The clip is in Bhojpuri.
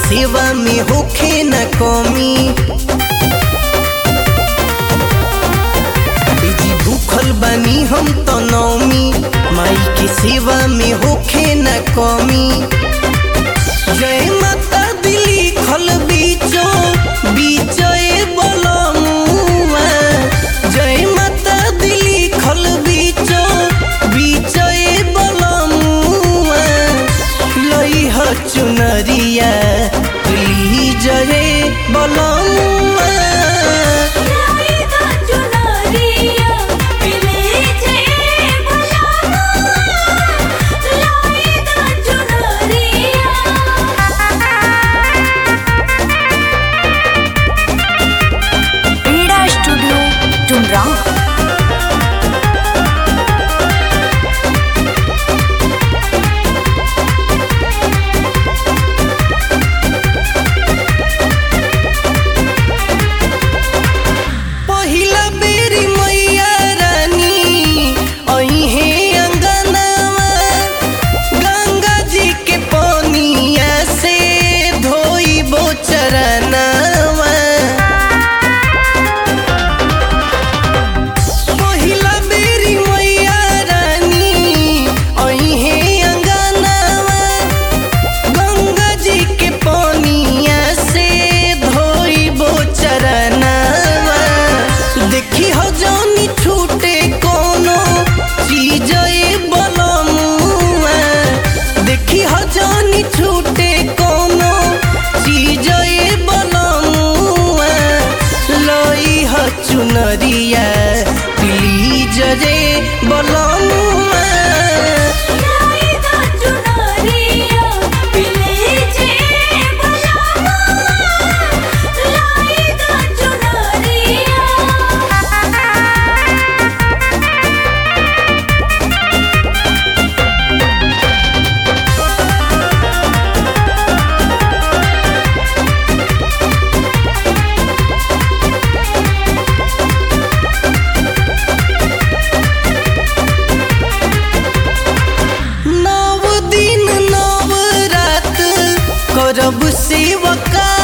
सेवा में होखे न कमी बिजी भूखल बानी हम तो नौमी माई के सेवा में होखे न कमी जय माता दिली खल बीचो बीचो ए बलमुआ जय माता दिली खल बीचो बीचो ए बलमुआ लई ह चुनरिया ली जय बलमुआ लाईदा चुनरिया पिले छे भलावा लाईदा चुनरिया क्रीडा स्टूडियो टुमरा पहिला बेरी मैया रानी अइहे अंगनावा गंगा जी के पनिया से धोइबो चरनावा पहिला बेरी मैया रानी अइहे अंगनावा गंगा जी के पनिया से धोइबो चरनावा देखी हो जानी छूटे कोनो चीज ए बलमुआ देखी हो जानी छूटे कोनो चीज ए बलमुआ लई ह चुनरिया प्लीज रे बलमुआ लाईदा चुनरिया पिले छे भलावा लाईदा चुनरिया नव दिन नव रात करब सेवका